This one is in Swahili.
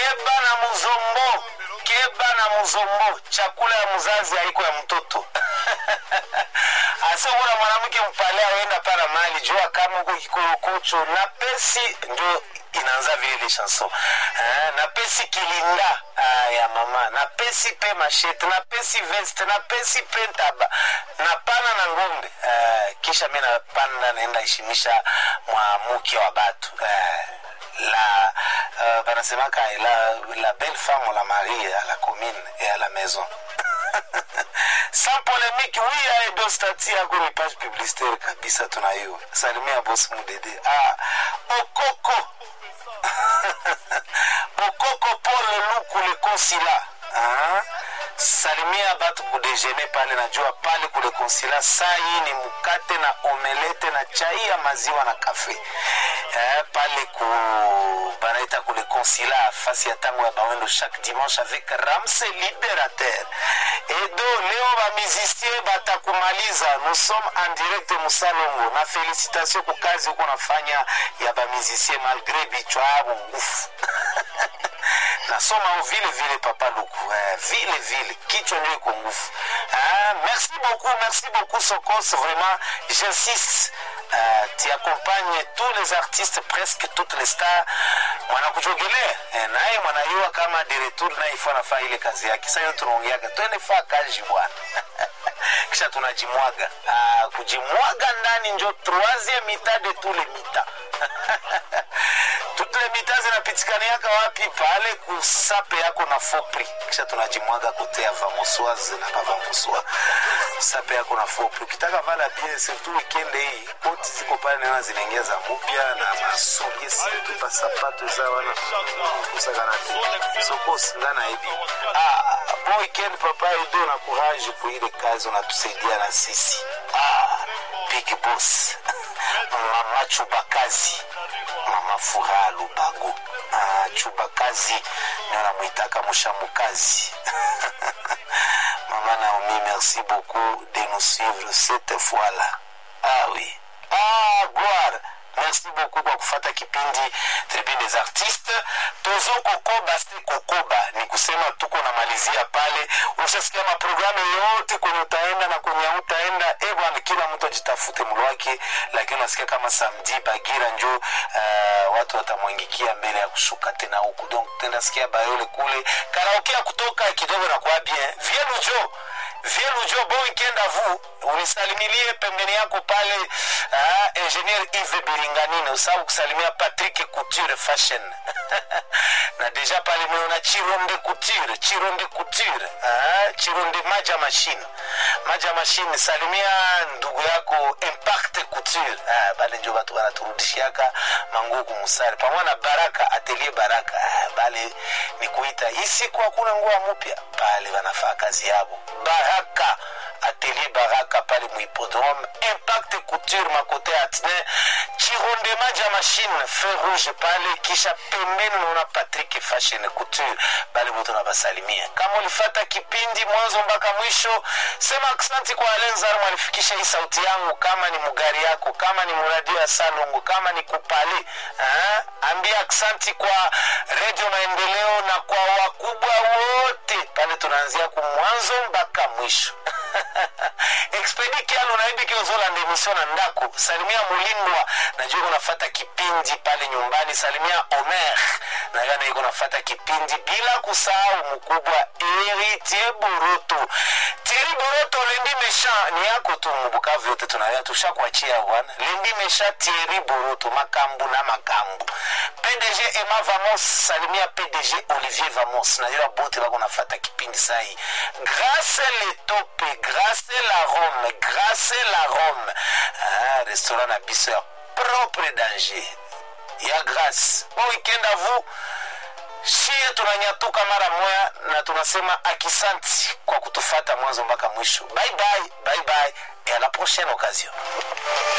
keba na muzombo keba na muzombo chakula ya mzazi haiko ya mtoto asokuna mwanamke mpale awenda pana mali jua kama uko kikorokocho na pesi ndio inaanza vile ile chanson eh, na pesi kilinda ah, ya mama na pesi pe mashete na pesi veste na pesi pe ntaba na pana na ngombe eh, kisha mi napanda naenda ishimisha mwamuke wa batu eh, la euh, banasemaka la, la belle femme la marie à la commune et à la maison sans polémique oui aedo stati yako ni page publicitaire kabisa tunayo salimia bosi mudede ah, okoko okoko pole luku le konsila ah, salimia batu kudejene pale najua pale kule konsila saa hii ni mkate na omelete na chai ya maziwa na kafe eh, pale ku banaita kule konsila fasi ya tango ya bawendo chaque dimanche avec ramse libérateur edo leo bamizisien batakumaliza nous sommes en direct musalongo na félicitation ku kazi huko nafanya ya bamizisien malgré bichwa abo ngufu nasoma vile vile papa luku eh, vile vile kichwa ndio iko ngufu ah, merci beaucoup merci beaucoup sokos vraiment j'insiste Uh, tu accompagnes tous les artistes presque toutes les stars mwanakuchogelea eh, naye mwanayua kama directeur naye ifo anafaa ile kazi yake sasa hiyo tunaongeaga twende faa kazi bwana kisha tunajimwaga uh, kujimwaga ndani njo troisième mita de tous les mita toutes les mita zinapitikaniaka wapi pale kusape yako na fopri kisha tunajimwaga kotea vamosoise na bavamosoi sape yako na fopri ukitaka vala bien surtout weekend hii koti ziko pale naona zinaingia za mupya na masurie situ pasapato za wana kusakana te sokosingana hivi ah, bon weekend papa edo na courage kuile kazi unatusaidia na sisi ah, big boss mama chubakazi mama furaha lubago ah, chubakazi ndio namwitaka mushamukazi mama naomi merci beaucoup de nous suivre cette fois là ah oui ah gloire merci beaucoup kwa kufata kipindi tribune des artistes tozo kokoba si kokoba ni kusema tuko namalizia pale ushasikia maprogramu yote kwenye utaenda na kwenye utaenda e bwana kila mtu ajitafute mlo wake lakini unasikia kama samdi bagira njo uh, watu watamwangikia mbele ya kushuka tena huku donc tendasikia bayole kule karaoke ya kutoka kidogo na kwa bien vielujo vielujo bon weekend à vous unisalimilie pembeni yako pale uh, ingenier Yves Biringanine usabu kusalimia Patrick Couture Fashion na deja pale meona Chironde Couture Chironde Couture uh, Chironde Maja Machine Maja Machine salimia ndugu yako Impact Couture uh, bale njo batu banaturudishiaka manguo kumusari pamoja na Baraka Atelier Baraka uh, bale ni kuita isiku hakuna nguo mpya pale banafaa kazi yabo Baraka atelier baraka pale muhipodrome impact couture makote ya atne chironde maja machine feu rouge pale kisha pembeni unaona patrick fashion couture bale bote nabasalimia kama ulifata kipindi mwanzo mpaka mwisho sema aksanti kwa alenzar mwalifikisha hii sauti yangu kama ni mugari yako kama ni muradio ya salongo kama ni kupale ha? ambia aksanti kwa redio maendeleo na kwa wakubwa wote pale tunaanzia kumwanzo mpaka mwisho expedi kialo naidi kiozola ndemisio na ndako salimia mulindwa najua kunafata kipindi pale nyumbani salimia omer nayo naiko nafata kipindi bila kusahau mkubwa eritie boroto tiri boroto lendi mesha ni yako tu mbukavu yote tunawea tushakuachia bwana lendi mesha tieri boroto makambu na makambu pdg ema vamos salimia pdg olivier vamos najua bote bako nafata kipindi sahi grâce letope grâce la rome grâce la rome ah, restaurant na biso ya propre danger ya grâce bon weekend à vous shie tunanyatuka mara moya na tunasema akisanti kwa kutufata mwanzo mpaka mwisho bye bye bye bye et à la prochaine occasion